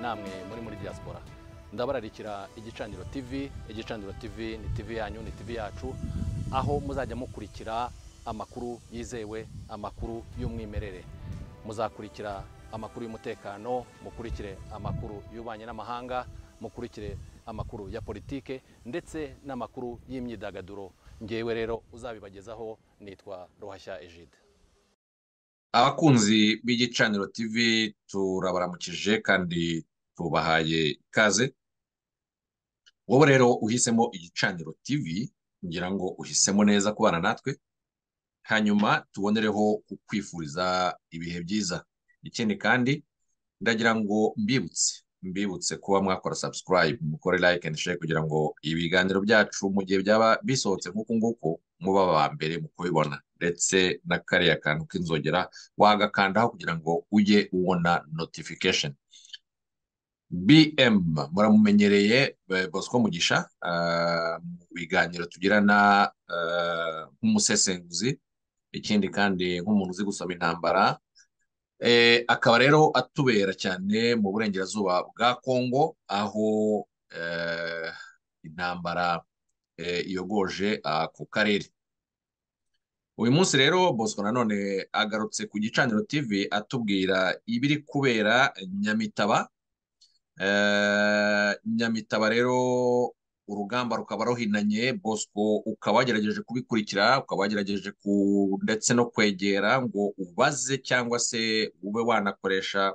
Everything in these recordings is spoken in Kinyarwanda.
namwe muri muri diaspora ndabararikira igicaniro tv igicaniro tv ni tv yanyu ni tv yacu aho muzajya mukurikira amakuru yizewe amakuru y'umwimerere muzakurikira amakuru y'umutekano mukurikire amakuru y'ububanyi n'amahanga mukurikire amakuru ya politike ndetse n'amakuru y'imyidagaduro ngewe rero uzabibagezaho nitwa ruhashya ejide abakunzi b'igicaniro tv turabaramukije kandi tubahaye ikaze wowe rero uhisemo igicaniro tv ngira ngo uhisemo neza kubana natwe hanyuma tubonereho kukwifuriza ibihe byiza ikindi kandi ndagira ngo mbibutse mbibutse kuba mwakora subscribe mukore like and share kugira ngo ibiganiro byacu mu gihe byaba bisohotse nk'uku nguku muba aba mbere mu kubibona ndetse na kariya kantu k'inzogera wagakandaho kugira ngo ujye ubona notification bm muramumenyereye bosco mugisha mu biganiro tugirana nk'umusesenguzi ikindi kandi nk'umuntu uzi gusoma intambara akaba rero atubera cyane mu burengerazuba bwa kongo aho intambara iyogoje ku karere uyu munsi rero bosco nanone agarutse ku gicaniro tv atubwira ibiri kubera nyamitaba nyamitaba rero urugamba rukaba ruhinanye bosco ukaba wagerageje kubikurikira ukaba wagerageje ndetse no kwegera ngo ubaze cyangwa se ube wanakoresha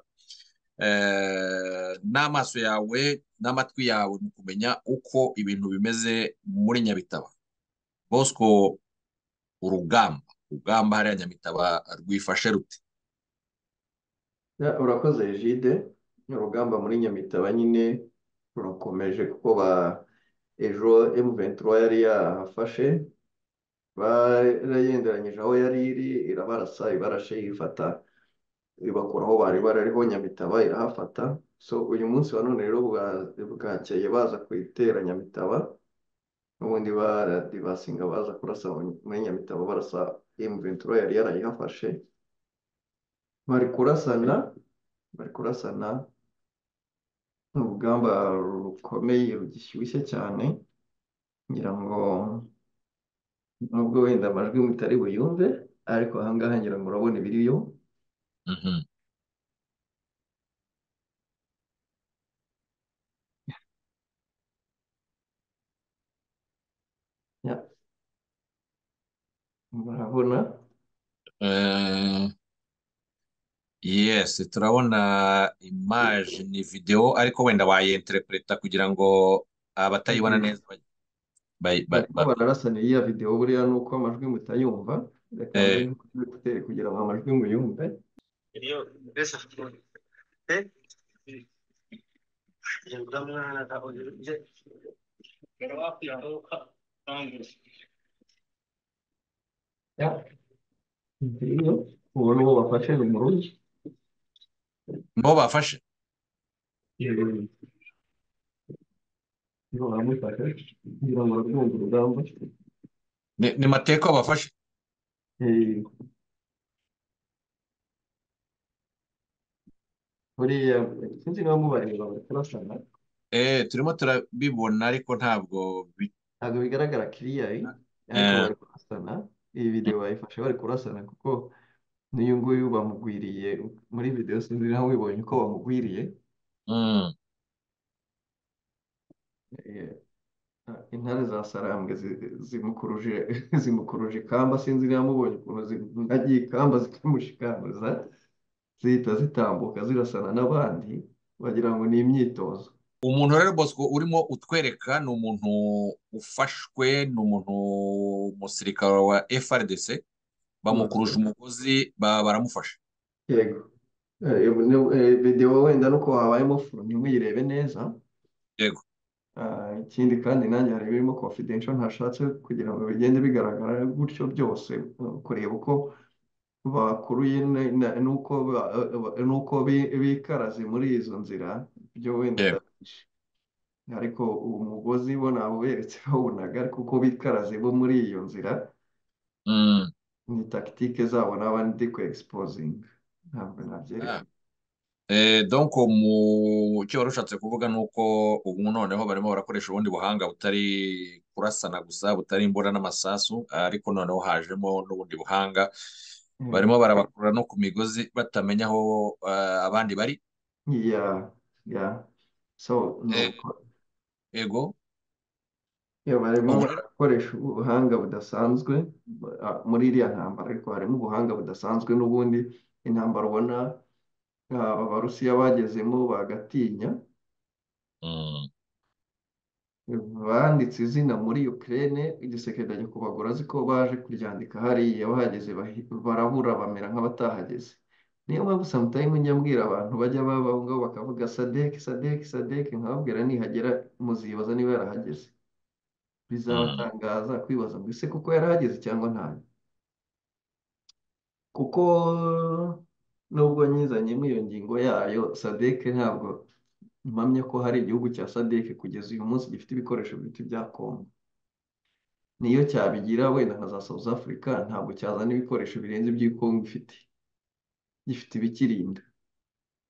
n'amaso yawe n'amatwi yawe mu kumenya uko ibintu bimeze muri nyabitaba bosco urugamba urugamba hariya nyamitaba rwifashe rute urakoze jide urugamba muri nyamitaba nyine rukomeje kuko ba ejo emuventura yari yahafashe barayenderanyije aho yari iri irabarasa ibarashe yifata ibakura aho bari barariho nyamitaba irahafata so uyu munsi wa none rero bwakeye baza kuyitera nyamitaba n'ubundi basinga baza kurasa muri nyamitabo barasa emuventura yari yarayihafashe bari kurasana bari kurasana ni urugamba rukomeye rugishyushye cyane ngira ngo nubwo wenda amajwi mutari buyumve ariko ahangaha ngira ngo urabona ibiriyo murabona yesi turabona imaji ni videwo ariko wenda wayenterepereta kugira ngo abatayibona neza bararasanira iya videwo buriya ni uko amajwi mutayumva reka mutayumva kugira ngo amajwi muyumve ubu ni uwo bafashe ni murugi nibo bafashe nibo bamufashe kugira ngo barwumve urugamba ni mateko bafashe buriya sinzi niba mubareba bari kurasana eee turimo turabibona ariko ntabwo ntabwo bigaragara kiriyayi ariko bari kurasana iyi videwo bayifashe bari kurasana kuko n'uyu nguyu bamugwiriye muri videwo sinzi nawe wibonye uko bamugwiriye intare za sarambwe zimukuruje zimukuruje ikamba sinzi niba mubonye ukuntu zinagiye ikamba zikamushikambiriza zihita zitambuka zirasana n'abandi wagira ngo ni imyitozo umuntu rero bosco urimo utwereka ni umuntu ufashwe ni umuntu umusirikare wa frdc bamukuruje umugozi baramufasha yego videwo wenda nuko wabayemo furu ntimuyirebe neza yego ikindi kandi nanjye hari ibirimo confidential ntashatse kugira ngo bigende bigaragara gutyo byose kureba uko bakuruye n'uko bikaraze muri izo nzira byo wenda ariko umugozi bo ntabwo beretse bawunaga ariko uko bikaraze bo muri iyo nzira ni takitike zabo n'abandi ku egisipozinga ntabwo nabyereka Eh, donc mu cyo wari ushatse kuvuga ni uko ubu noneho barimo barakoresha ubundi buhanga butari kurasana gusa butari imbunda n'amasasu ariko noneho hajemo n'ubundi buhanga barimo barabakurura no ku migozi batamenya aho eh, abandi bari Yeah, yeah. So Eh, nuko ego iyo barimo ubu rero barakoresha ubuhanga budasanzwe ba- muri iriya ntambara ariko harimo ubuhanga budasanzwe n'ubundi intambara ubona ah, abarusiya bagezemo bagatinya Mm, banditse izina muri Ukraine igisekera nyakubahwa azi ko baje kuryandika hariya bahageze bahi- barabura bamera nk'abatahageze niyo mpamvu sometimes njya mbwira abantu bajya baba aho ngaho bakavuga sadek sadek sadek nkababwira nihagera muzibaza niba yarahageze mm, bizabatangaza kwibaza ngo ese koko yarahageze cyangwa ntayo kuko nubwo nyizanyemo iyo ngingo yayo sadek ntabwo mpamya ko hari igihugu cya sadek kugeza uyu munsi gifite ibikoresho bito bya kongo niyo cyabigira wenda nka za South Africa ntabwo cyazana ibikoresho birenze iby'i Congo ifite gifite ibikirinda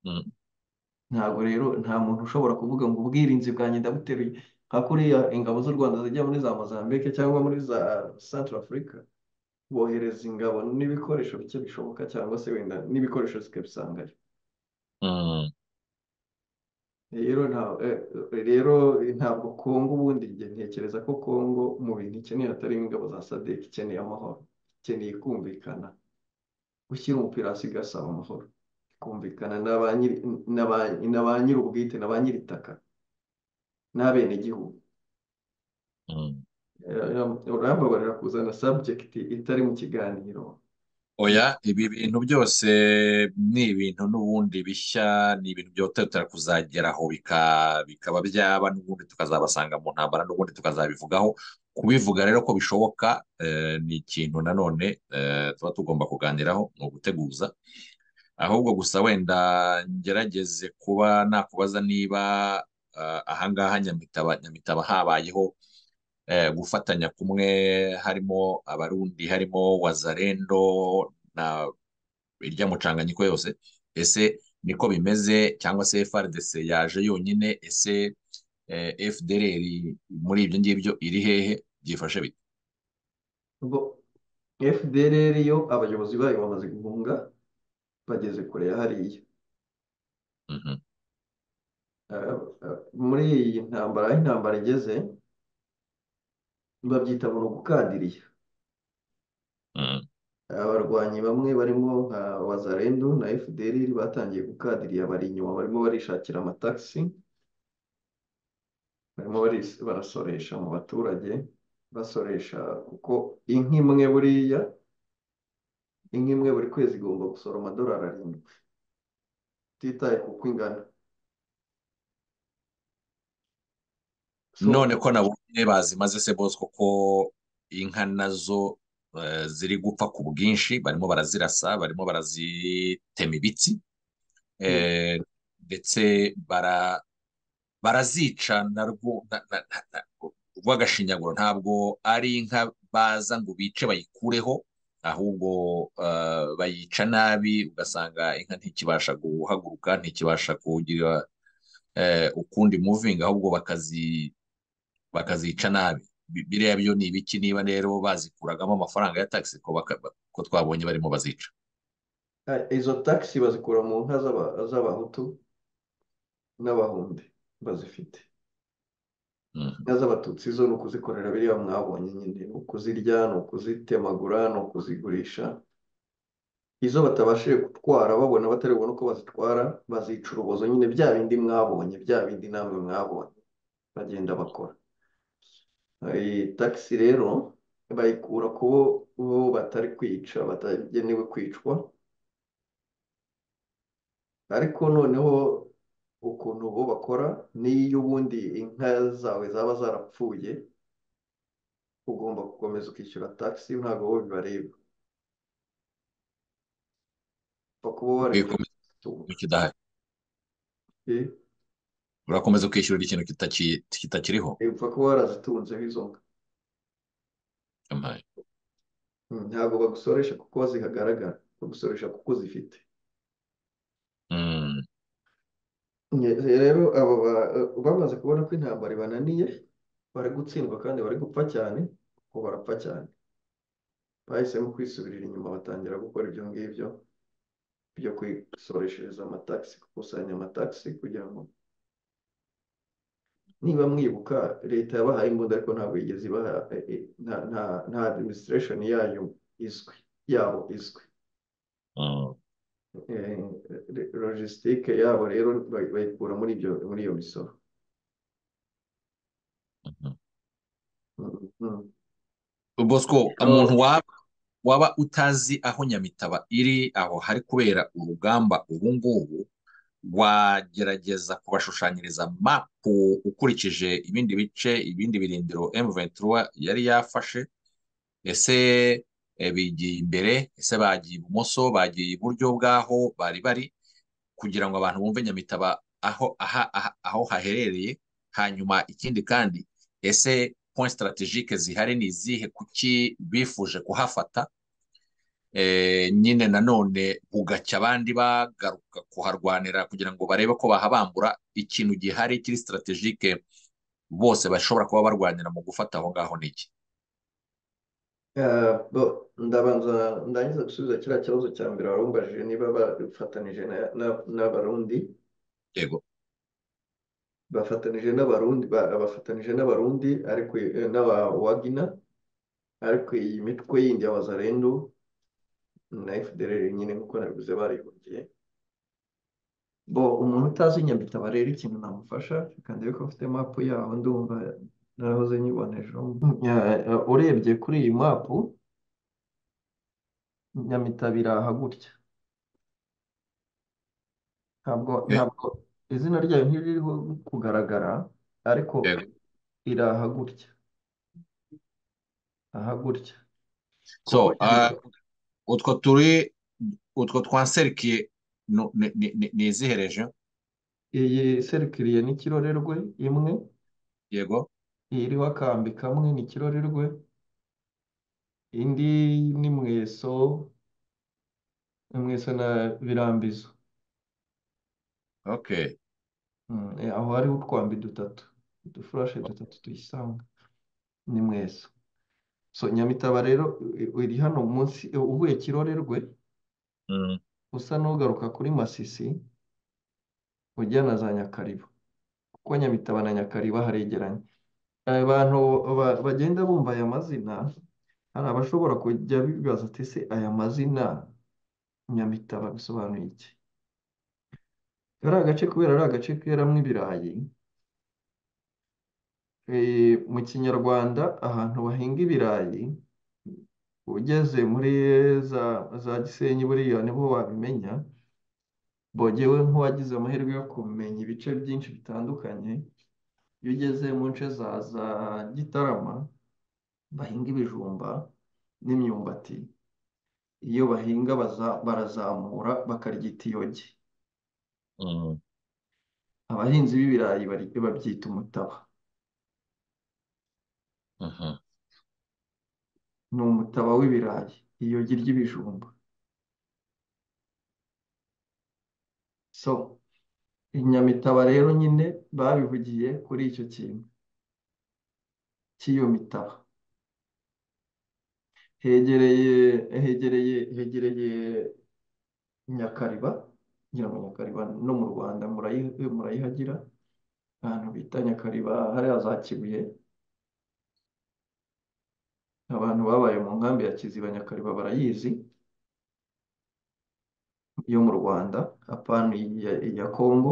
mm. ntabwo rero nta muntu ushobora kuvuga ngo ubwirinzi bwanjye ndabuteruye nka kuriya ingabo z'u Rwanda zijya muri za Mozambique cyangwa muri za Central Africa bohereza ingabo n'ibikoresho bike bishoboka cyangwa se wenda n'ibikoresho zikabisangayo Mm. rero nta eh, rero ntabwo Congo ubundi njye ntekereza ko Congo mu bintu ikeneye hatari ingabo za SADC ikeneye amahoro ikeneye kumvikana gushyira umupira hasi igasaba amahoro kumvikana na ba nyiri na ba na ba nyir'ubwite na ba nyir'itaka n'abenegihugu Mm. Eh, urambabarira kuzana subject itari mu kiganiro Oya ibi bintu byose ni ibintu n'ubundi bishya ni ibintu byihuta kuzageraho bika- bikaba byaba n'ubundi tukazabasanga mu ntambara n'ubundi tukazabivugaho kubivuga rero ko bishoboka eh, ni ikintu nanone eh, tuba tugomba kuganiraho ni uguteguza ahubwo gusa wenda ngerageze kuba nakubaza niba eh, ahangaha Nyamitaba Nyamitaba habayeho eh, gufatanya kumwe harimo abarundi harimo wazarendo na irya mucanganyiko yose ese niko bimeze cyangwa se FARDC yaje yonyine ese eh, FDLR muri ibyo ngibyo iri hehe byifashe bite ubwo FDLR yo abayobozi bayo bamaze guhunga bageze kure ya hariya Mhm. Eh, eh, muri iyi ntambara aho intambara igeze babyita mu gukandiriya Mm. abarwanyi bamwe barimo nka wazarendo na FDLR batangiye gukadiriya bari inyuma barimo barishakira amatagisi barimo baris- barasoresha mu baturage basoresha kuko inka imwe buriya inka imwe buri kwezi igomba gusora amadolari arindwi utitaye ku uko ingana so none ko nabonye bazimaze se Bosco ko inka nazo eh, ziri gupfa ku bwinshi barimo barazirasa barimo barazitema ibitsi yeah, eh, ndetse bara barazica na rwo na- na- na- na- rw'agashinyaguro ntabwo ari inka baza ngo bice bayikureho ahubwo eh, bayica nabi ugasanga inka ntikibasha guhaguruka ntikibasha kugira eh, ukundi muvinga ahubwo bakazi bakazica nabi Bi- biriya byo ni ibiki niba rero bazikuragamo amafaranga ya taxi ko baka- ko twabonye barimo bazica Ah, izo tagisi bazikura mu nka z'aba- z'abahutu n'abahundi bazifite Mhm. inka z'abatutsi zo ni ukuzikorera biriya mwabonye nyine ni ukuzirya ni ukuzitemagura ni ukuzigurisha izo batabashije gutwara babona batari bubone uko bazitwara bazica urubozo nyine bya bindi mwabonye bya bindi namwe mwabonye bagenda bakora iyi tagisi rero bayikura ku bo batari kwica batagenewe kwicwa ariko noneho ukuntu bo bakora n'iyo ubundi inka zawe zaba zarapfuye ugomba gukomeza ukishyura tagisi ntabwo bo bibareba pfa kuba wareka Bikomeza itungo ikidahari Eh, urakomeza kwishyurira ikintu kitaki- kitakiriho upfa kuba warazitunzeho izo nka Amen. Mm, ntabwo bagusoresha kuko zihagaragara bagusoresha kuko zifite Mm. rero aba ba- bamaze kubona ko intambara ibananiye bari gutsindwa kandi bari gupfa cyane kuko barapfa cyane bahisemo kwisubirira inyuma batangira gukora ibyo ngibyo byo kwisoreshereza amatagisi gukusanya amatagisi kugira ngo niba mwibuka leta yabahaye imbunda ariko ntabwo yigeze ibaha eh, eh, nta nta nta administration yayo izwi yabo izwi Mm. Eh, re- logistique yabo rero bay- bayikura muri ibyo muri iyo misoro Mhm. Mhm. Bosco umuntu Rero, waba waba utazi aho Nyamitaba iri aho hari kubera urugamba ubu ngubu wagerageza kubashushanyiriza mapu ukurikije ibindi bice ibindi birindiro M23 yari yafashe ese eh, bigiye imbere ese bagiye ibumoso bagiye iburyo bw'aho bari bari kugira ngo abantu bumve Nyamitaba aho, aha, aha, aho haherereye hanyuma ikindi kandi ese point strategique zihari ni izihe kuki bifuje kuhafata Eh, nyine nanone bugacya abandi bagaruka kuharwanira kugira ngo barebe ko bahabambura ikintu gihari kiri strategique bose bashobora kuba barwanira mu gufata aho ngaho ni iki eh, bo, ndabanza ndangiza gusubiza kiriya kibazo cya mbere warumbajije niba bafatanije na- na- n'abarundi yego bafatanije n'abarundi ba- bafatanije n'abarundi ariko eh, n'aba wagina ariko iyi mitwe yindi ya wazalendo na FDLR nyine nk'uko nabivuze barihungiye bo umuntu utazi Nyamitaba rero ikintu namufasha reka ndebe ko mfite mapu yaho ndumva narahoze nyibona ejo Ya- ya, urebye kuri iyi mapu Nyamitaba iri aha gutya ntabwo Eh, ntabwo izina ryayo ntiririho kugaragara ariko yego iri aha gutya aha gutya kuko so nyine ah, utwo turi utwo twanserikiye ni ni- ni- ni izihe region iyi serukiriye n'ikirorerwe imwe yego iyi iriho akambi kamwe n'ikirorerwe indi ni mweso mweso na birambizo okay Mm, eh, aho hariho utwambi dutatu udufurashe dutatu tuyisanga ni mweso so Nyamitaba rero i- i- iri hano munsi eh, uvuye Kirorerwe Mm. usa n'ugaruka kuri Masisi ujya na za Nyakariba kuko Nyamitaba na Nyakariba haregeranye abantu ba- bagenda bumva aya mazina hari abashobora kujya bibaza ati se aya mazina Nyamitaba bisobanuye iki kari agace kubera ari agace keramo ibirayi Eh, mu kinyarwanda ahantu bahinga ibirayi ugeze muri za, za Gisenyi buriya niho wabimenya bogewe nk'uwagize amahirwe yo kumenya ibice byinshi bitandukanye iyo ugeze mu nce za, za Gitarama bahinga ibijumba n'imyumbati iyo bahinga baza, barazamura bakaryita iyogi Mm. abahinzi b'ibirayi bari- babyita umutaba Mhm. ni umutaba w'ibirayi iyogi ry'ibijumba so Inyamitaba rero nyine babivugiye kuri icyo kintu cy'iyo mitaba hegereye hegereye hegereye Nyakariba ngira ngo Nyakariba no mu Rwanda murayi murayihagira ahantu bita Nyakariba hariya za Kibuye abantu babaye mu nkambi ya Kiziba Nyakariba barayizi yo mu Rwanda apana iya, iya Kongo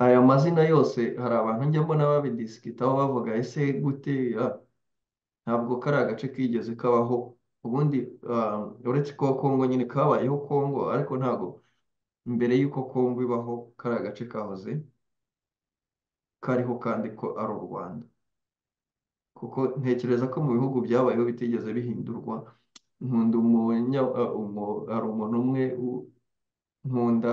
aya mazina yose hari abantu njya mbona babidisikitaho bavuga ese gute Ah, ntabwo kari agace kigeze kabaho ubundi ah, uretse ko Kongo nyine kabayeho Kongo ariko ntabwo mbere y'uko Kongo ibaho kari agace kahoze kariho kandi ko ari u Rwanda kuko ntekereza ko mu bihugu byabayeho bitigeze bihindurwa nkunda umunya ah, umu- hari umuntu umwe u- nkunda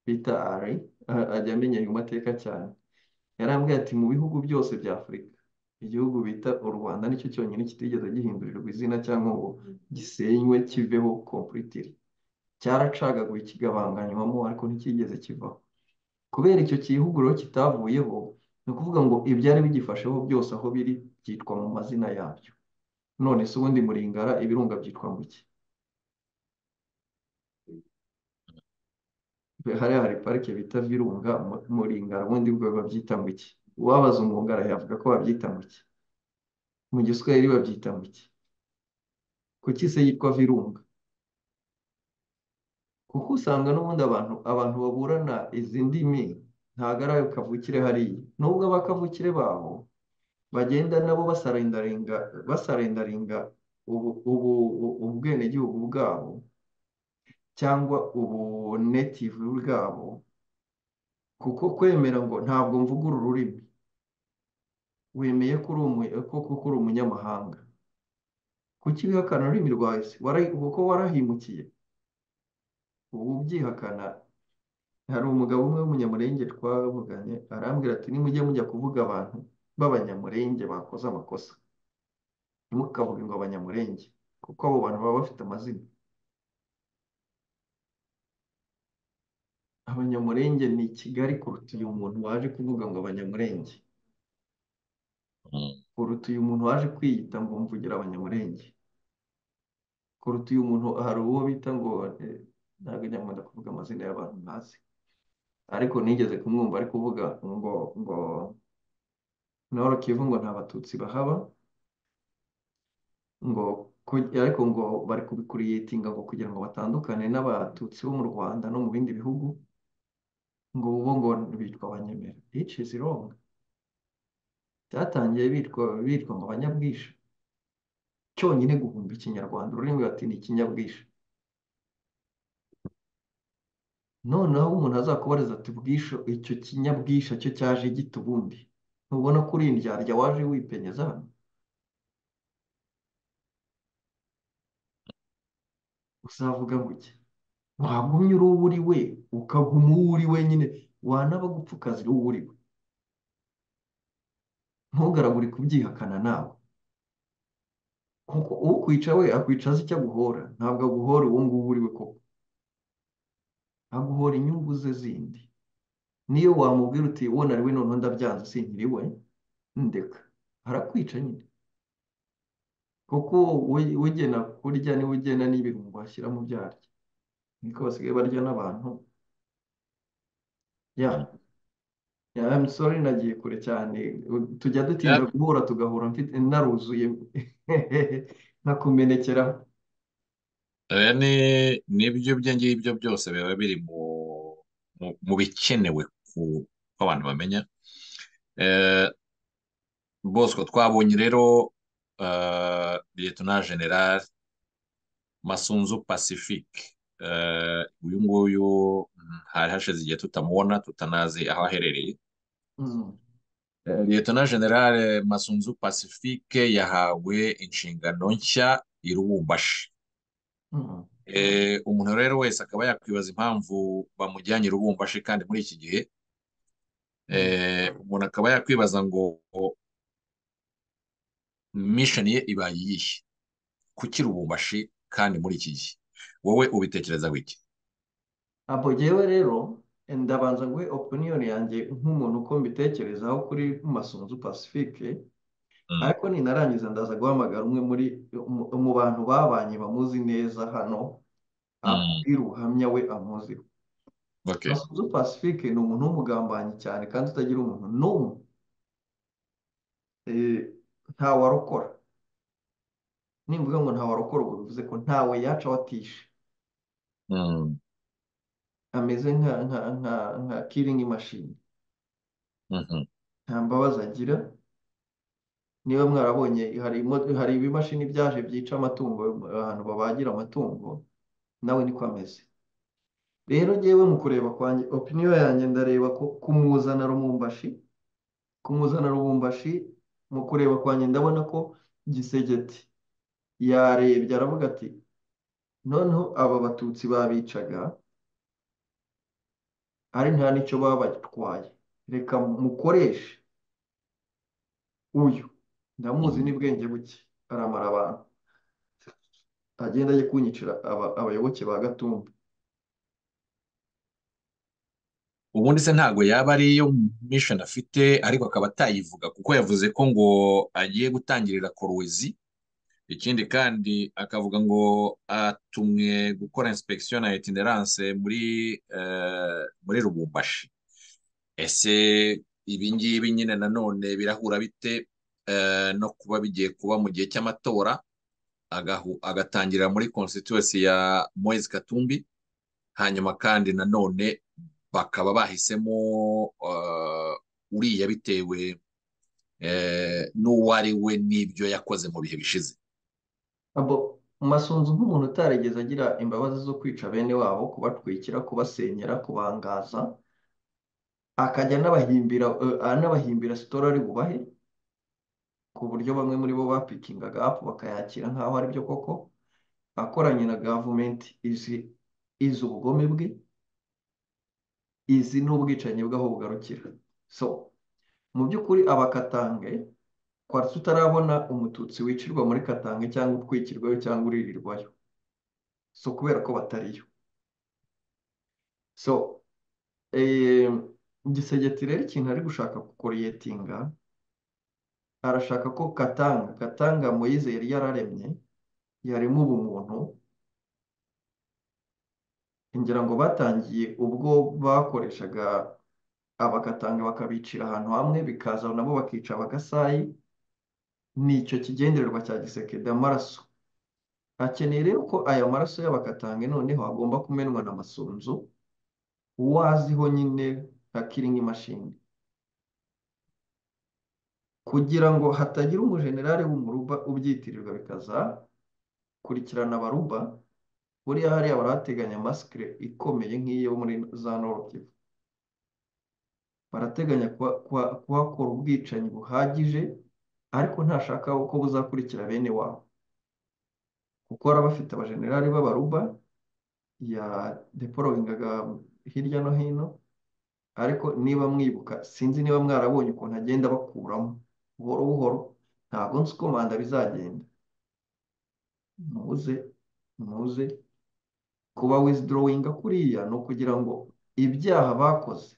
bita Ari ah, ajya amenya ayo mateka cyane yarambwiye ati mu bihugu byose bya Afurika igihugu bita u Rwanda nicyo cyonyine kitigeze gihindurirwa izina cyangwa ngo gisenywe kiveho completely cyaracagaguye kigabanganywamo ariko nticyigeze kivaho kubera icyo cyihuguro kitavuyeho ni ukuvuga ngo ibyari bigifasheho byose aho biri byitwa mu mazina yabyo none se ubundi muringara ibirunga byitwa mu ki hariya hari parike bita virunga mu- muringara ubundi bwo babyita mu ki uwabaza umwungara yavuga ko babyita mu ki mu giswahili babyita mu ki kuki se yitwa virunga kuko usanga n'ubundi abantu abantu baburana izi ndimi ntabwo ari ayo kavukire hariya nubwo abakavukire babo bagenda nabo basarendarenga basarendarenga ubu ubu ubu- ubwenegihugu bwabo cyangwa ubu native bwabo kuko kwemera ngo ntabwo mvuga uru rurimi wemeye ko uri umu- ko- ko- ko uri umunyamahanga kuki wihakana ururimi rwawe se Wara- kuko warahimukiye ubu ubyihakana hari umugabo umwe w'umunyamurenge twavuganye arambwira ati nimujye mujya kuvuga abantu b'abanyamurenge bakoze amakosa ntimukavuge ngo abanyamurenge kuko abo bantu baba bafite amazina abanyamurenge ni kigali kuruta uyu muntu waje kuvuga ngo abanyamurenge Mm. kuruta uyu muntu waje kwiyita ngo mvugira abanyamurenge kuruta uyu muntu hari uwo bita ngo eh, ntabwo njya nkunda kuvuga amazina y'abantu ntazi ariko nigeze kumwumva ari kuvuga ngo ngo Noro Kivu ngo nta batutsi bahaba ngo ku- ariko ngo bari kubikuriyetinga ngo kugira ngo batandukane n'abatutsi bo mu Rwanda no mu bindi bihugu ngo bo ngo bitwa abanyemera which is wrong byatangiye bitwa bitwa ngo abanyabwishyu cyonyine guhumba ikinyarwanda ururimi bati ni ikinyabwishyu noneho umuntu azakubariza ati bwisho icyo kinyabwisha cyo cyaje gita ubundi ntubona ko uri indyarya waje wipenyeza hano uzavuga guke wagumye uri uwo uri we ukaguma uwo uri wenyine wanaba gupfukaza uri uwo uri we ntugaragure kubyihakana nawe kuko ukwica we akwicaza icyo aguhora ntabwo aguhora uwo nguwo uri we koko aguhora inyungu ze zindi niyo wamubwira uti uwo nari we noneho ndabyanze sinkiri we ndeka arakwica nyine kuko we- ugena kurya niwe ugena n'ibirungo bashyira mu byaryo niko basigaye barya n'abantu ya ya I'm sorry nagiye kure cyane tujya dutinda Yeah. guhura tugahura mfite naruzuye nkakumenekeraho Oya, ni- nibyo ibyo ngibyo byose biba biri mu mu mu bikenewe ku ko abantu bamenya Eh, Bosco twabonye rero eh, Liyetona General Masunzu Pacifique Eh, uyu nguyu mm, hari hashize igihe tutamubona tutanazi aho aherereye Mm. Eh, Liyetona General Masunzu Pacifique yahawe inshingano nshya i Lubumbashi Mm. Eh, umuntu rero wese akaba yakwibaza impamvu bamujyanye i Lubumbashi kandi muri iki gihe Mm. eh, umuntu akaba yakwibaza ngo misheni ye ibaye iyihe kuki Lubumbashi kandi muri iki gihe wowe ubitekereza wiki abo jyewe rero ndabanza nguhe opinion yanjye nk'umuntu uko mbitekerezaho kuri masunzu pacifique Mm, ariko ninarangiza ndaza guhamagara umwe muri mu mu bantu babanye bamuzi neza hano mm, ambwira ubuhamya we amuziho okay masunzu pacifique ni umuntu w'umugambanyi cyane kandi utagira umuntu n'umwe eh, ntawarokora nimvuga ngo ntawarokora ubwo bivuze ko ntawe yaca watishe Mm, ameze nka nka nka nka killing machine mhm, nta mbabazi agira niba mwarabonye hari imo- hari ibimashini byaje byica amatungo ahantu babagira amatungo nawe niko ameze rero ngewe mu kureba kwanjye opiniyo yanjye ndareba ko kumuzana rumumbashi kumuzana rumumbashi mu kureba kwanjye ndabona ko gisegeti yarebye aravuga ati noneho aba batutsi babicaga ari nta n'icyo baba batwaye reka mukoreshe uyu ndamuzi mm, n'ubwenge buke aramara abantu agenda ajya kunyicira aba- abayoboke ba Gatumba ubundi se ntabwo yaba ariyo mission afite ariko akaba atayivuga kuko yavuze ko ngo agiye gutangirira Kolwezi ikindi kandi akavuga ngo atumwe gukora inspection na itinerance muri eh, muri Lubumbashi ese ibi ngibi nyine nanone birahura bite eh, no kuba bigiye kuba mu gihe cy'amatora agahu- agatangira muri constituency ya Moise Katumbi hanyuma kandi nanone bakaba bahisemo eh, uriya bitewe eh, n'uwo ari we n'ibyo yakoze mu bihe bishize abo masunzu nk'umuntu utarigeze agira imbabazi zo kwica bene wabo kubatwikira kubasenyera kubangaza akajya anabahimbira eh, anabahimbira sitora ari bubahe ku buryo bamwe muri bo bapikingaga apu bakayakira nk'aho aribyo koko akoranye na gavumenti izi izi ubugome bwe izi n'ubwicanyi bw'aho bugarukira so mu by'ukuri abakatange kwaretse utarabona umututsi wicirwa muri katange cyangwa utwikirwayo cyangwa uririrwayo so kubera ko batariyo so eh, gisegeti rero ikintu ari gushaka kukoriyetinga arashaka ko katanga katanga moyize yari yararemye yarimo ubumuntu ngira ngo batangiye ubwo bakoreshaga abakatanga bakabicira ahantu hamwe bikaza nabo bakica abagasayi ni icyo kigendererwa cya gisekedi amaraso akeneye rero ko aya maraso y'abakatange noneho agomba kumenwa na masunzu waziho nyine nka kiringi mashini kugira ngo hatagira umujenerali w'umuruba ubyitirirwa bikaza kurikirana abaruba buriya hariya barateganya masikire ikomeye nk'iyo muri za norokivu barateganya kuha- kuha- kuhakora ubwicanyi buhagije ariko ntashaka ko buzakurikira bene wabo kuko baba bafite abajenerali b'abaruba ya deporoyingaga hirya no hino ariko niba mwibuka sinzi niba mwarabonye ukuntu agenda bakuramo buhoro buhoro ntabwo nzi uko manda bizagenda muze muze kuba wizidorodinga kuriya ni ukugira ngo ibyaha bakoze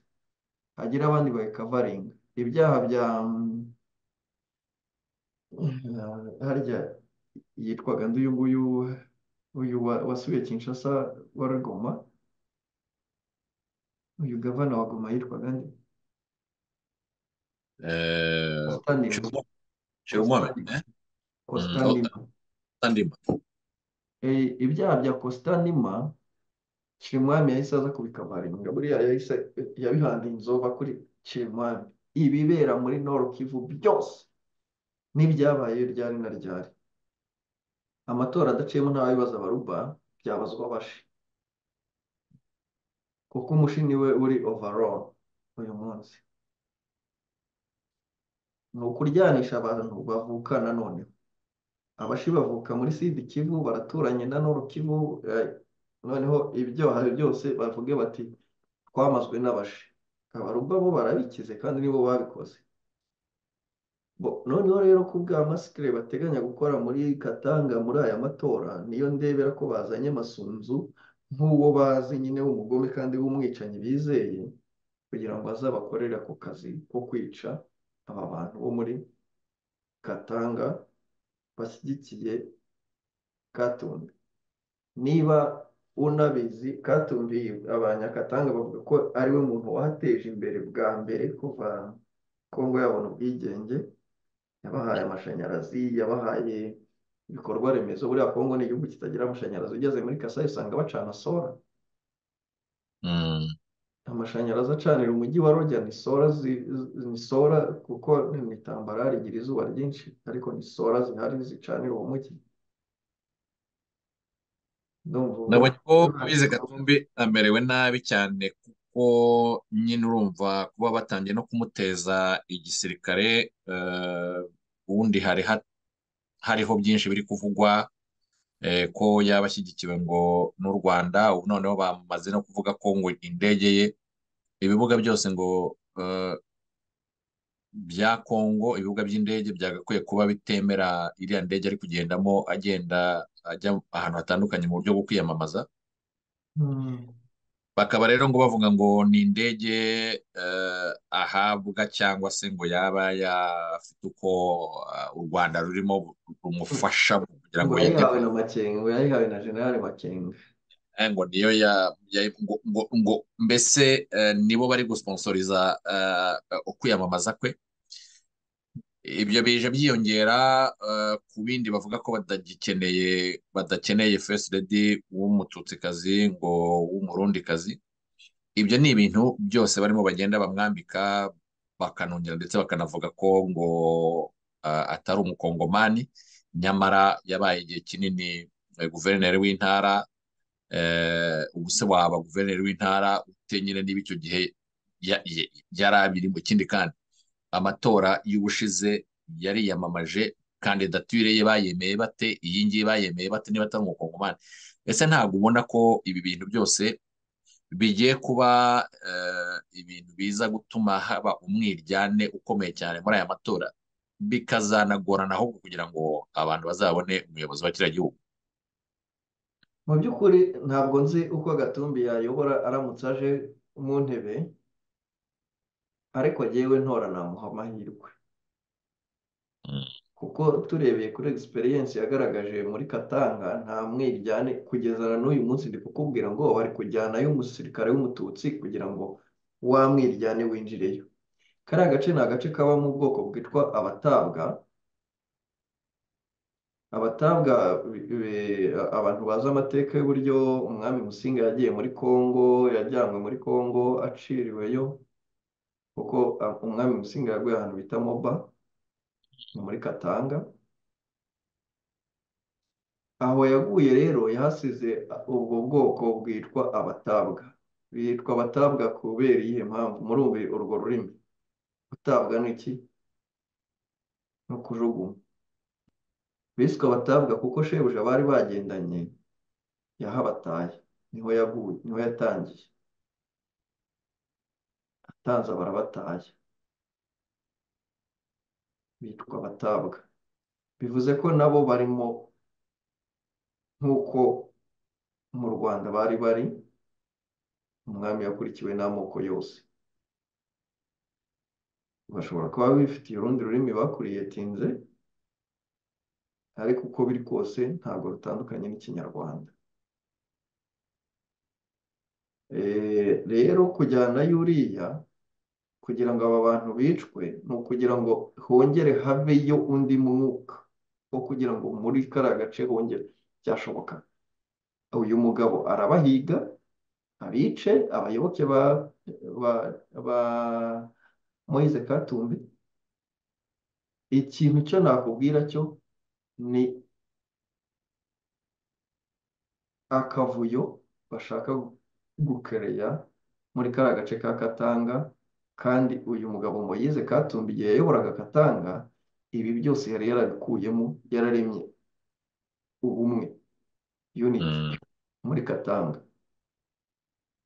hagire abandi bayikavaringa ibyaha bya mm, harya yitwaga ndi uyu nguyu uyu wa- wasubiye Kinshasa wa Rugoma uyu gavana wa Goma yitwaga nde Eh, Constantin Chirumo- Chirumo, Constantin eh? Mm, oh, Constantin Tandima. Eh, ibyaha bya Constantima Shirimwami yahise aza kubikavaringa buriya yahise yabihandeye inzova kuri Shirimwami ibibera muri Nord Kivu byose n'ibyabaye ryari na ryari amatora adaciyemo ntabibaza abaruba byabazwa abashi kuko umushini we uri overall uyu munsi ni ukuryanisha abantu bavukana noneho abashi bavuka muri sidi kivu baraturanye na noro kivu eh, noneho ibyaha byose bavuge bati twamazwe n'abashi abaruba bo barabikize kandi nibo babikoze bo noneho rero ku bwa masikire bateganya gukora muri katanga muri aya matora niyo ndebera ko bazanye masunzu nk'uwo bazi nyine w'umugome kandi w'umwicanyi bizeye kugira ngo azabakorere ako kazi ko kwica aba bantu bo muri katanga bashyigikiye katumbi niba unabizi katumbi abanyakatanga bavuga ko ari we muntu wahateje imbere bwa mbere kuva kongo yabona ubwigenge yabahaye amashanyarazi yabahaye ibikorwa remezo buriya kongo ni igihugu kitagira amashanyarazi ugeze muri kasai usanga bacana sora Mm, amashanyarazi acanira umujyi wa rojya ni sora zi- zi- ni sora kuko ni itambarara rigira izuba ryinshi ariko ni sora zihari zicanira uwo mujyi ndumva ubu nabonye ko bibaye abize Katumbi amerewe nabi cyane kuko nyine urumva kuba batangiye no kumuteza igisirikare eh, ubundi hari ha- hariho byinshi biri kuvugwa eh, ko yaba ashyigikiwe ngo n'u Rwanda ubu noneho bamaze no kuvuga ko ngo indege ye ibibuga byose ngo eh, bya Kongo ibibuga by'indege byagakwiye kuba bitemera iriya ndege ari kugendamo agenda ajya ahantu hatandukanye mu buryo bwo kwiyamamaza Hmm. bakaba rero ngo bavuga ngo ni indege eh, ahabwa cyangwa se ngo yaba afite uko eh, u Rwanda rurimo rumufasha mu kugira ngo yayihawe yite na Makenga yayihawe na General Makenga Eh, ngo niyo ya, ya ngo, ngo, ngo mbese eh, nibo bari gusponsoriza eh, ukwiyamamaza kwe ibyo bije byiyongera eh, ku bindi bavuga ko badagikeneye badakeneye first lady w'umututsikazi ngo w'umurundikazi ibyo ni ibintu byose barimo bagenda bamwambika bakanongera ndetse bakanavuga ko ngo eh, atari umukongomani nyamara yabaye igihe kinini eh, guverineri w'intara eh, ubu se waba guverineri w'intara ute nyine niba icyo gihe ya- ya- yari abirimo ikindi kandi amatora y'ubushize yariyamamaje kandidatire ye bayemeye bate iyi ngiyi bayemeye bate niba atari umukongomani ese ntabwo ubona ko ibi bintu byose bigiye kuba eh, ibintu biza gutuma haba umwiryane ukomeye cyane muri aya matora bikazanagorana ahubwo kugira ngo abantu bazabone umuyobozi wa kiriya gihugu mu by'ukuri ntabwo nzi uko Gatumbi yayobora aramutse aje mu ntebe ariko jyewe ntora namuha amahirwe Mm. kuko turebeye kuri egisperiyensi yagaragaje muri Katanga nta mwiryane kugeza na n'uyu munsi ndi kukubwira ngo bari kujyanayo umusirikare w'umututsi kugira ngo wa mwiryane winjireyo kariya gace ni agace kaba mu bwoko bwitwa abatabwa abatabwa bi- bi- abantu bazi amateka y'uburyo umwami Musinga yagiye muri Kongo yajyanywe muri Kongo aciriweyo kuko ah, umwami Musinga yaguye ahantu bita Moba ni muri Katanga aho yaguye rero yahasize ubwo bwoko bwitwa abatabwa bitwa abatabwa kubera iyihe mpamvu muri ubu urwo rurimi gutabwa ni iki ni ukujugunya biswe abatabwa kuko shebuja bari bagendanye yahabataye niho yaguye niho yatangiye atanze barabataye bitwa abatabwa bivuze ko nabo barimo nk'uko mu Rwanda bari bari umwami yakurikiwe n'amoko yose bashobora kuba bifitiye urundi rurimi bakuriye tinze ariko uko biri kose ntabwo rutandukanye n'ikinyarwanda Eh, rero kujyanayo uriya kugira ngo aba bantu bicwe ni ukugira ngo hongere habeyo undi mwuka wo kugira ngo muri kariya gace hongere byashoboka uyu mugabo arabahiga abice abayoboke ba ba ba Moise Katumbi ikintu cyo nakubwira cyo ni akavuyo bashaka gukereya muri kariya gace ka Katanga kandi uyu mugabo Moise Katumbi igihe yayoboraga Katanga ibi byose yari yarabikuyemo yararemye ubumwe unity Mm. muri Katanga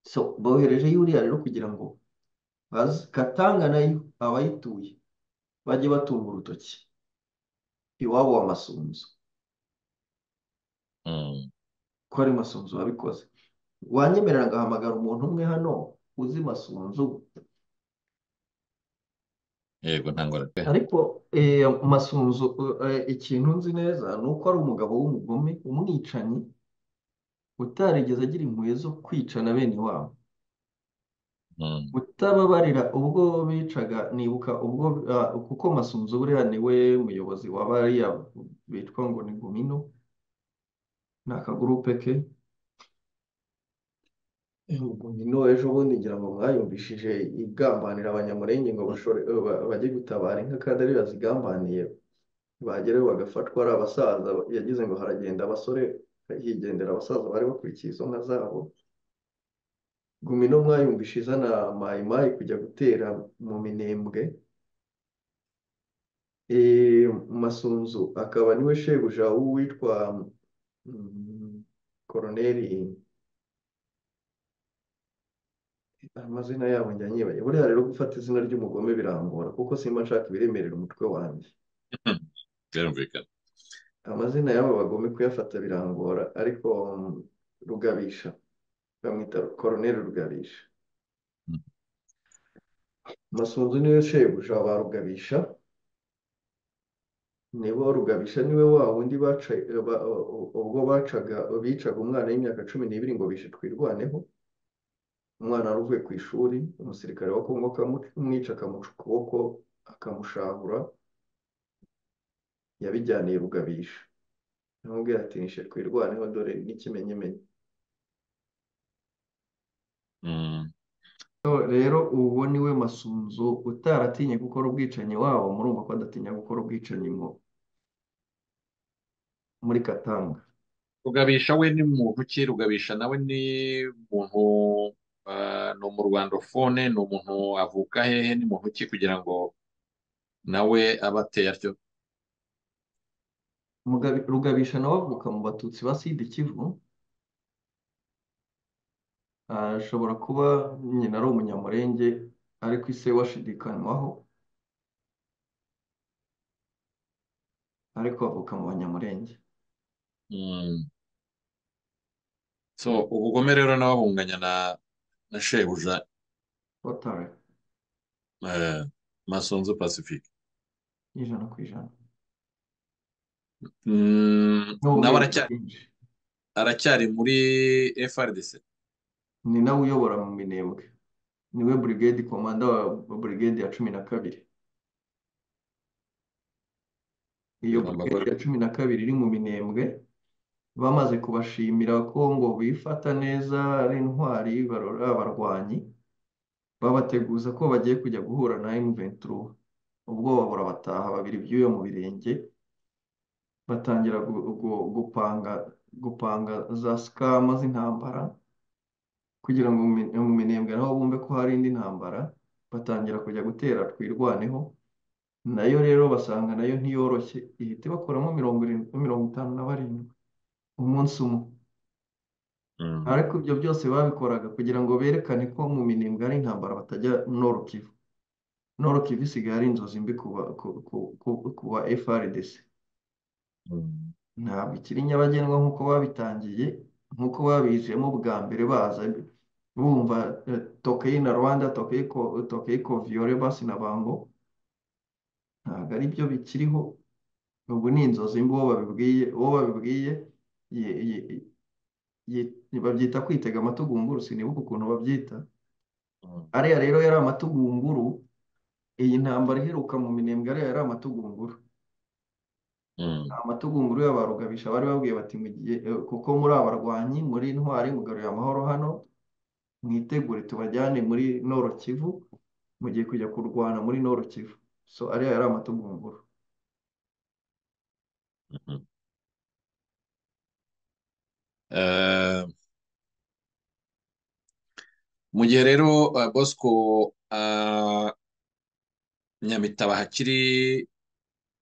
so bohereje yuriya rero kugira ngo baze Katanga nayo abayituye bajye batunga urutoki iwabo wa Masunzu Mm. ko ari Masunzu wabikoze wanyemerera ngahamagara umuntu umwe hano uzi Masunzu yego ntangora pe ariko eh, Masunzu eh, ikintu nzi neza ni uko ari umugabo w'umugome umwicanyi utarigeze agira impuhwe zo kwicana bene wabo Mm. utababarira ubwo bicaga nibuka ubwo ah, kuko Masunzu buriya ni we muyobozi wa bariya bitwa ngo ni Gumino ni akagurupe ke Gumino ejo bundi ngira ngo mwayumvishije igambanira abanyamurenge ngo bashore ba- bajye gutabara inka kandi ari yo yazigambaniye bagerayo bagafatwa ari abasaza yagize ngo haragenda abasore higendera abasaza bari bakurikiye izo nka zabo Gumino mwayumvishe izana mayimayi kujya gutera mu minembwe Eh, Masunzu akaba niwe shebuja w'uwitwa mm, koroneri amazina yabo njya nyibaye buriya rero gufata izina ry'umugome birangora kuko simba nshaka ibiremerera umutwe wanjye byumvikana amazina y'aba bagome kuyafata birangora ariko mm, rugabisha bamwita koroneri rugabisha masunzu niwe shebuja wa rugabisha nibo rugabisha niwe wa wundi baca ba- ubwo bacaga bicaga umwana w'imyaka cumi n'ibiri ngo bishe twirwaneho umwana wari uvuye ku ishuri umusirikare wa kongo akamwica akamuca ukuboko akamushahura yabijyaniye rugabisha aramubwira ati nishe twirwaneho dore n'ikimenyimenyi Mm. rero uwo ni we masunzu utaratinye gukora ubwicanyi wabo murumva ko adatinya gukora ubwicanyi mu muri katanga rugabisha we ni muntu ki rugabisha nawe ni muntu ah, ni umurwandofone ni umuntu avuka hehe ni muntu ki kugira ngo nawe abe ateye atyo Mugabi- rugabisha nawe avuka mu batutsi ba sidi kivu ashobora kuba nyina ari umunyamurenge ariko ise washidikanywaho ariko avuka mu banyamurenge Mm. so ubugome rero nawe abunganya na na shebuja watari eh, masunzu pacifique ijana ku ijana Mm, nawe n'ubwenge aracyari bwinshi aracyari muri FRDC ni nawe uyobora mu minembwe niwe burigade komanda wa burigade ya cumi na kabiri ni iyo burigade amagore ya cumi na kabiri iri mu minembwe bamaze kubashimira ko ngo bifata neza ari intwari barora abarwanyi babateguza ko bagiye kujya guhura na M23 ubwoba burabataha babiri byuya mu birenge batangira gu- gu- gupanga gupanga za sikama z'intambara kugira ngo mu mi- mu minembwe naho bumve ko hari indi ntambara batangira kujya gutera twirwaneho nayo rero basanga nayo ntiyoroshye ihita ibakuramo mirongo irindwi mirongo itanu na barindwi umunsi umwe Mm. ariko ibyo byose babikoraga kugira ngo berekane ko mu minembwe hari intambara batajya Nord Kivu Nord Kivu isigaye ari inzozi mbi ku ba ku ku- ku- ku ba FRDC Mm. ntabwo ikiri nyabagendwa nk'uko babitangiye nk'uko babijemo bwa mbere baza bumva eh, tokeye na Rwanda tokeye ko tokeye ko viole basi na bango ntabwo ari byo bikiriho ubu ni inzozi mbi uwo babibwiye uwo babibwiye ye- ye- ye- babyita kwitega amatugunguru sinibuka ukuntu babyita Mm. ariya rero yari amatugunguru iyi ntambara iheruka mu minembwe ariya yari amatugunguru Mm. amatugunguru y'abarugabisha bari babwiye bati mu gihe eh, kuko muri abarwanyi muri intwari mugarurira amahoro hano mwitegure tubajyane muri Nord Kivu mugiye kujya kurwana muri Nord Kivu so ariya yari amatugunguru Mm. Eh, mu gihe rero eh, Bosco ah, Nyamitaba hakiri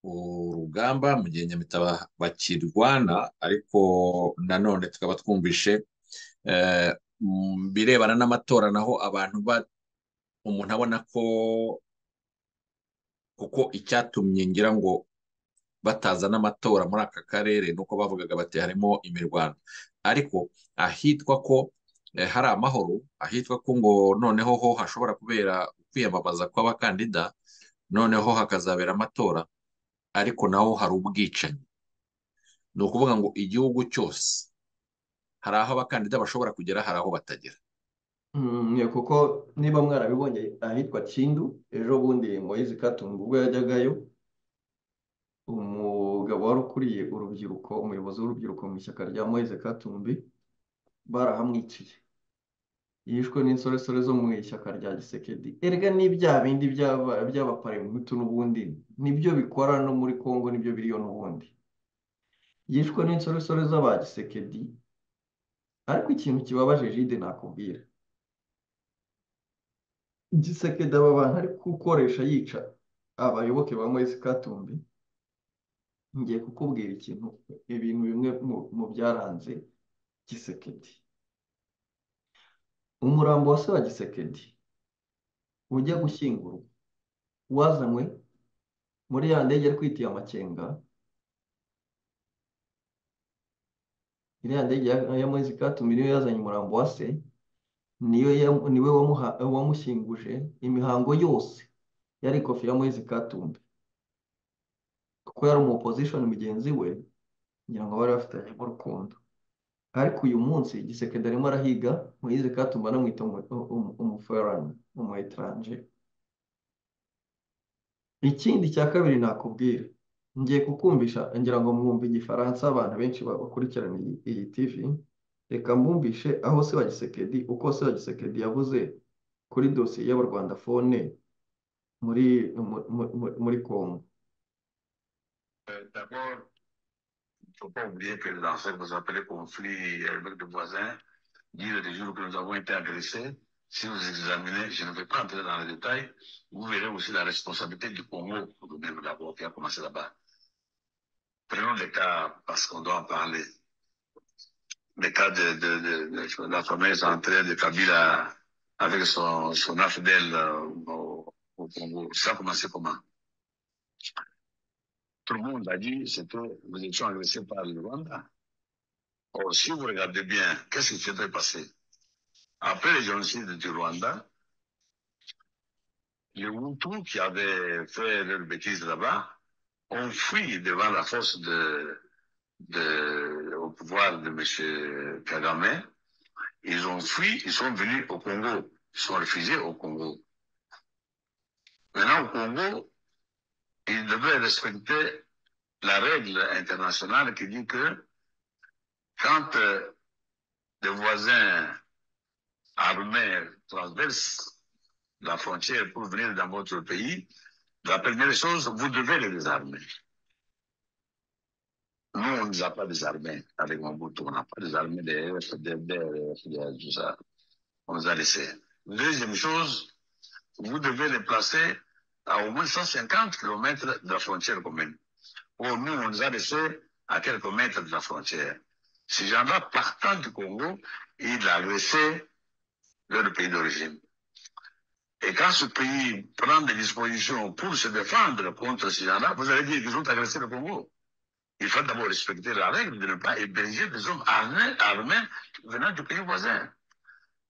urugamba mu gihe Nyamitaba bakirwana ariko nanone tukaba twumvishe eh, mu birebana n'amatora naho abantu ba umuntu abona ko kuko icyatumye ngira ngo batazana amatora muri aka karere nuko bavugaga bati harimo imirwano ariko ahitwa ko eh, hari amahoro ahitwa ko ngo noneho ho hashobora kubera kwiyamamaza kw'abakandida noneho hakazabera amatora ariko naho hari ubwicanyi ni ukuvuga ngo igihugu cyose hari aho abakandida bashobora kugera hari aho batagera Mm, yeah, kuko niba mwarabibonye ahitwa Kindu ejo bundi Moise Katumbi ubwo yajyagayo umugabo wari ukuriye urubyiruko umuyobozi w'urubyiruko mu ishyaka rya Moise Katumbi barahamwiciye yishwe n'insoresore zo mu ishyaka rya Gisekedi erega n'ibyaha bindi by'aba- by'abaparemutu n'ubundi nibyo bikora no muri Kongo nibyo biriyo n'ubundi yishwe n'insoresore z'aba Gisekedi ariko ikintu kibabaje Jide nakubwira Gisekedi aba bantu ari gukoresha yica abayoboke ba Moise Katumbi ngiye kukubwira ikintu ibintu bimwe mu mu byaranze Gisekedi umurambo wa se wa Gisekedi ujya gushyingurwa wazanywe muri ya ndege yari kwitiye amakenga iriya ndege ya ya moise katumbi niyo yazanye umurambo wa se niyo ya- niwe wamuha- wamushyinguje imihango yose yari ikofi ya moise katumbi kuko yari umupozishoni mugenzi we ngira ngo bari bafitanyemo urukundo ariko uyu munsi igisekedi arimo arahiga moise katumbi anamwita umuferani umu etaranje ikindi cya kabiri nakubwira ngiye kukumvisha ngira ngo mwumve igifaransa abantu benshi bakurikirana iyi iyi TV reka mbumvishe aho se wa Gisekedi uko se wa Gisekedi yavuze kuri dosiye y'abarwanda fone muri mu- mu- mu- muri Congo Euh, D'abord, il ne faut pas oublier que dans ce que vous appelez conflit avec des voisins, dire des jours que nous avons été agressés, si vous examinez, je ne vais pas entrer dans les détails, vous verrez aussi la responsabilité du Congo, pour le même d'abord, qui a commencé là-bas. Prenons les cas, parce qu'on doit en parler, les cas de, de, de- de- de la fameuse entrée de Kabila avec son, son infidèle euh, au, au Congo. Ça a commencé comment Tout le monde a dit c'était nous étions agressés par le Rwanda. Or, si vous regardez bien, qu'est-ce qui s'était passé Après le génocide du Rwanda, les Hutus qui avaient fait leurs bêtises là-bas ont fui devant la force de, de- au pouvoir de M. Kagame. Ils ont fui, ils sont venus au Congo. Ils sont refusés au Congo. Maintenant, au Congo, ils devaient respecter la règle internationale qui dit que quand euh, des voisins armés transversent la frontière pour venir dans votre pays, la première chose, vous devez les désarmer. Nous, on ne les a pas désarmés avec Mobutu. On n'a pas désarmé des FDD, des FDL, tout ça. On les a laissés. Deuxième chose, vous devez les placer à au moins 150 km de la frontière commune. Or, nous, on les a laissés à quelques mètres de la frontière. Ces gens-là, partant du Congo, ils a laissé leur pays d'origine. Et quand ce pays prend des dispositions pour se défendre contre ces gens-là, vous allez dire qu'ils ont agressé le Congo. Il faut d'abord respecter la règle de ne pas héberger des hommes armés, armés venant du pays voisin.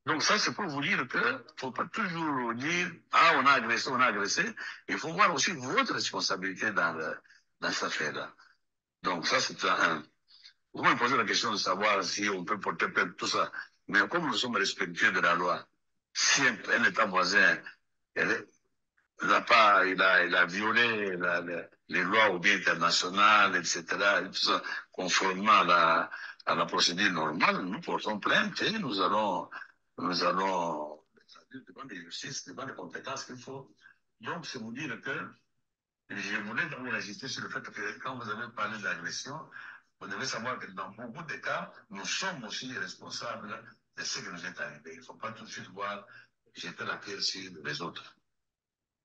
Donc ça, c'est pour vous dire que faut pas toujours dire ah on a agressé, on a agressé. Il faut voir aussi votre responsabilité dans le, dans cette affaire-là. Donc ça, c'est un. Vous me posez la question de savoir si on peut porter plainte, tout ça. Mais comme nous sommes respectueux de la loi, si un, un État voisin elle est- il a pas, il a, il a violé la- la- les lois ou bien internationales, etc., et tout ça, conformément à la, à la procédure normale, nous portons plainte et nous allons, nous allons, devant les justices, devant les compétences qu'il faut. Donc, c'est vous dire que je voulais d'abord insister sur le fait que quand vous avez parlé d'agression, vous devez savoir que dans beaucoup de cas, nous sommes aussi responsables de ce qui nous est arrivé. Il ne faut pas tout de suite voir jeter la pierre sur les autres.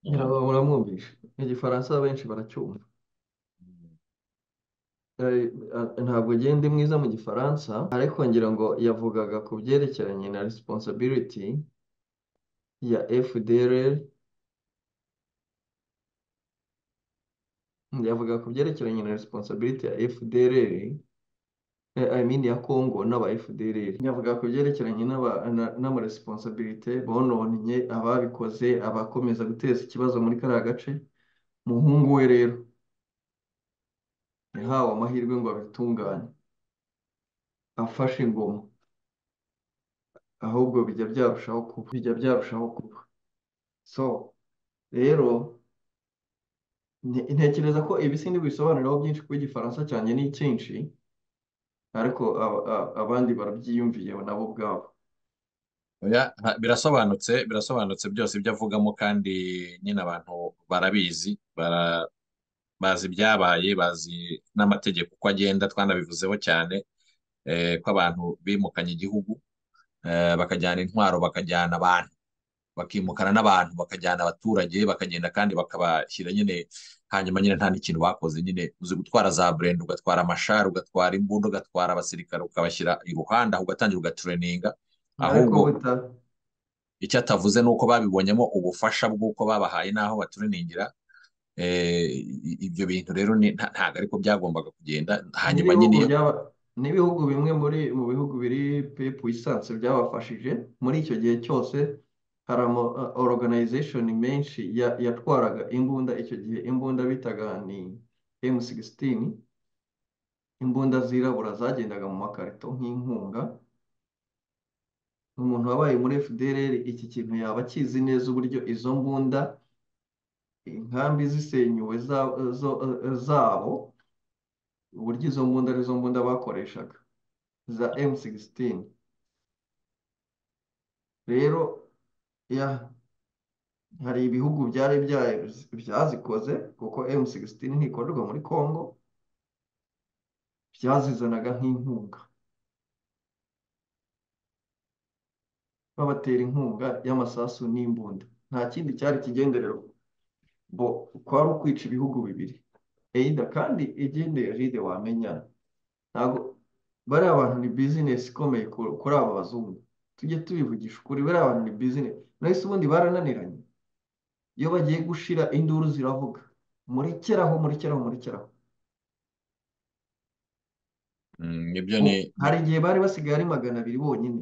ngira ngo muramwumvisha igifaransa benshi baracyumva Eh, eh, ntabwo agenda mwiza mu gifaransa ariko ngira ngo yavugaga ku byerekeranye na responsibility ya FDLR yavuga ku byerekeranye na responsibility ya FDLR eh, I mean ya Congo n'aba FDLR yavuga ku byerekeranye n'aba- na- n'amaresponsabilite bononnye ababikoze abakomeza guteza ikibazo muri kariya gace muhungu we rero yahawe amahirwe ngo abitungane afashe ingoma ahubwo bijya byarushaho kuba bijya byarushaho kuba so rero nte- ntekereza ko ibi sindi bisobanuriraho byinshi kuko igifaransa cyanjye ni cyinshi ariko aba- a- abandi barabyiyumviyeho nabo ubwabo Oya, ha- birasobanutse birasobanutse byose ibyo avugamo kandi nyine abantu barabizi bara- bazi ibyabaye bazi n'amategeko uko agenda twanabivuzeho cyane eh, ko abantu bimukanye igihugu eh, bakajyana intwaro bakajyana abantu bakimukana n'abantu bakajyana abaturage bakagenda kandi bakabashyira nyine hanyuma nyine nta n'ikintu bakoze nyine uzi gutwara za burenda ugatwara amashari ugatwara imbunda ugatwara abasirikare ukabashyira iruhande aho ugatangira ugatereninga ariko ahubwo buta icyo atavuze ni uko babibonyemo ubufasha bw'uko babahaye n'aho batureningira Eh, i- ibyo bintu rero ni- nta- ntabwo ariko byagombaga kugenda hanyuma n'ibihugu nyine iyo byaba n'ibihugu bimwe muri mu bihugu biri puissance byabafashije muri icyo gihe cyose hari ama organization menshi yatwaraga imbunda icyo gihe imbunda bitaga ni M16 imbunda zirabura zagendaga mu makarito nk'inkunga umuntu wabaye muri FDLR iki kintu yaba akizi neza uburyo izo mbunda inkambi zisenyuwe zabo uburyo izo mbunda arizo mbunda bakoreshaga za M16 rero hari ibihugu byari byazikoze kuko M16 ntikorerwa muri Congo byazizanaga nk'inkunga babatera inkunga y'amasasu n'imbunda nta kindi cyari kigenderero bo kwari ukwica ibihugu bibiri eyida kandi igendeye ride wamenya ntabwo bariya bantu ni bizinesi ikomeye kuri aba bazungu tujye tubivugisha ukuri bariya bantu ni bizinesi nahise ubundi barananiranye iyo bagiye gushira induru ziravuga murekeraho murekeraho murekeraho ibyo ni hari igihe bari basigaye ari magana abiri bonyine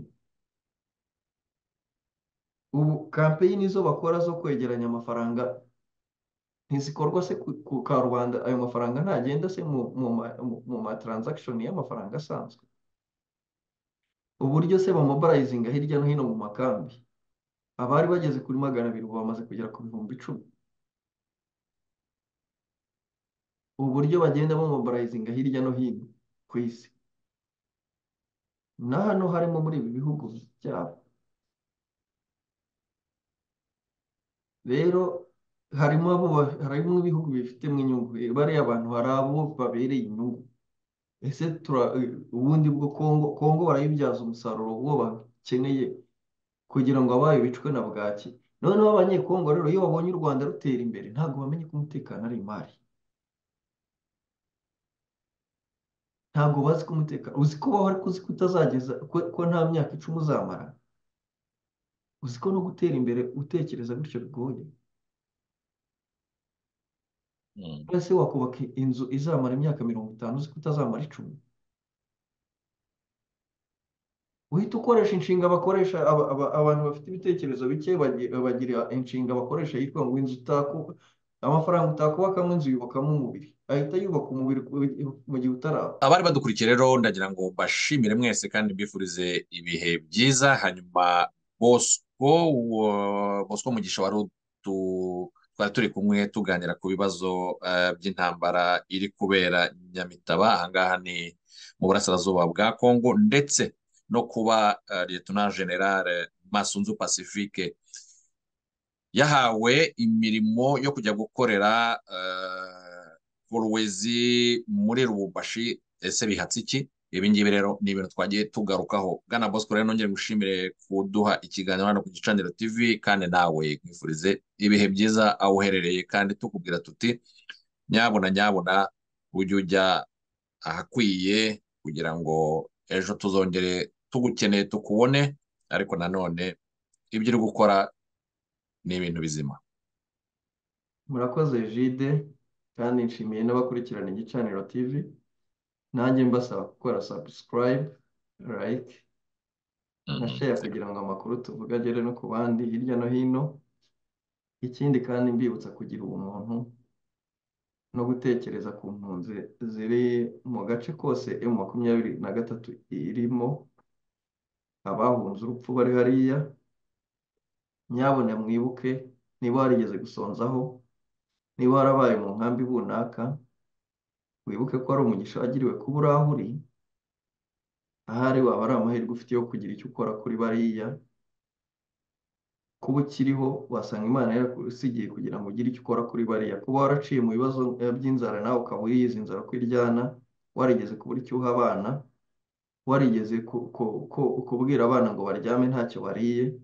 ubu kampeyini zo bakora zo kwegeranya amafaranga ntizikorwa se ku karubanda ayo mafaranga ntagenda se mu ma taranzakishoni y'amafaranga asanzwe uburyo se bamoborayizinga hirya no hino mu makambi abari bageze kuri magana abiri ubu bamaze kugera ku bihumbi icumi uburyo bagenda bamoborayizinga hirya no hino ku isi na hano harimo muri ibi bihugu byabo rero harimo harimo ibihugu bifitemo inyungu bariya bantu hari abo babereye inyungu ese ubundi bwo kongo kongo barayibyaza umusaruro uwo bakeneye kugira ngo abayo bicwe na bwaki noneho abanyekongo rero iyo babonye u rwanda rutera imbere ntabwo bamenye ko umutekano ari imari ntabwo bazi ko umutekano uzi ko baho ariko uzi ko utazageza ko nta myaka icumi uzamara uzi ko no gutera imbere utekereza gutyo bigoye ese wakubaka inzu izamara imyaka mirongo itanu uzi ko utazamara icumi uhita ukoresha inshinga bakoresha abantu bafite ibitekerezo bike bagira inshinga bakoresha yitwa ngo inzu utaku amafaranga utakubakamo inzu yubakamo umubiri ahita yubaka umubiri mu gihe utaraba abari badukurikiye rero ndagira ngo mbashimire mwese kandi mbifurize ibihe byiza hanyuma bosco bosco mugisha wari utu twari turi kumwe tuganira ku bibazo by'intambara iri kubera nyamitaba ahangaha ni mu burasirazuba bwa kongo ndetse no kuba liyetona generale masunzu pacifique yahawe imirimo yo kujya gukorera kuruwezi muri rubumbashi ese bihatse iki ibi ngibi rero ni ibintu twagiye tugarukaho bwana bosco rero nongere gushimire kuduha ikiganiro hano ku gicaniro tv kandi nawe nkwifurize ibihe byiza aho uherereye kandi tukubwira tuti nyabona nyabona ujye ujya ahakwiye kugira ngo ejo tuzongere tugukeneye tukubone ariko nanone ibyo uri gukora ni ibintu bizima murakoze jide kandi nshimiye n'abakurikirana igicaniro tv nanjye mbasaba gukora subscribe like na share kugira ngo amakuru tuvuga agere no ku bandi hirya no hino ikindi kandi mbibutsa kugira ubumuntu no gutekereza ku mpunzi ziri mu gace kose emu makumyabiri na gatatu irimo abahunze urupfu bari hariya nyabona mwibuke niba warigeze gusonzaho niba warabaye mu nkambi runaka wibuke ko ari umugisha wagiriwe kuba uri aho uri ahari waba ari amahirwe ufite yo kugira icyo ukora kuri bariya kuba ukiriho wasanga imana yarakusigiye kugira ngo ugire icyo ukora kuri bariya kuba waraciye mu bibazo by'inzara nawe ukaba uriyizi inzara ko iryana warigeze kubura icyo uha abana warigeze kubwira abana ngo baryame ntacyo bariye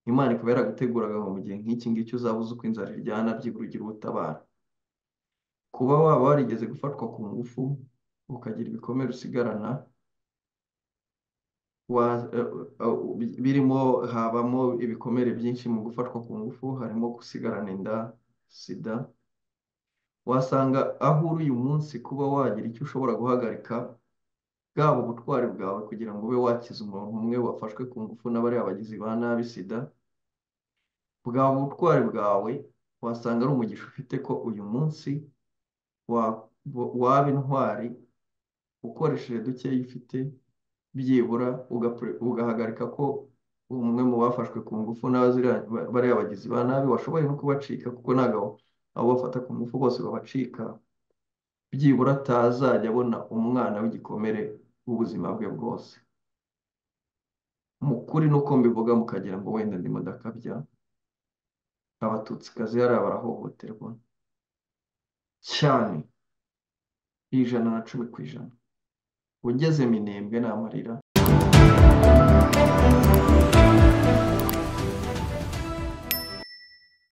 imana ikaba yaraguteguraga mu gihe nk'iki ngiki uzabuze uko inzara iryana byibura ugira ubutabara kuba waba warigeze gufatwa ku ngufu ukagira ibikomere usigarana birimo habamo ibikomere byinshi mu gufatwa ku ngufu harimo gusigarana inda sida wasanga aho uri uyu munsi kuba wagira icyo ushobora guhagarika bwaba ubutwari bwawe kugira ngo ube wakiza umuntu umwe wafashwe ku ngufu n'abariya bagizi ba nabi sida bwaba ubutwari bwawe wasanga ari umugisha ufite ko uyu munsi waba intwari ukoresheje dukeya ufite byibura ugahagarika ko umwe mu bafashwe ku ngufu bariya bagizi ba nabi washoboye no kubacika kuko ntabwo abo bafata ku ngufu bose babacika byibura atazajya abona umwana w'igikomere w'ubuzima bwe bwose mu kuri ni uko mbivuga mukagira ngo wenda ndimo ndakabya abatutsikazi hariya barahohoterwa cyane ijana na cumi ku ijana ugeze minembwe ni amarira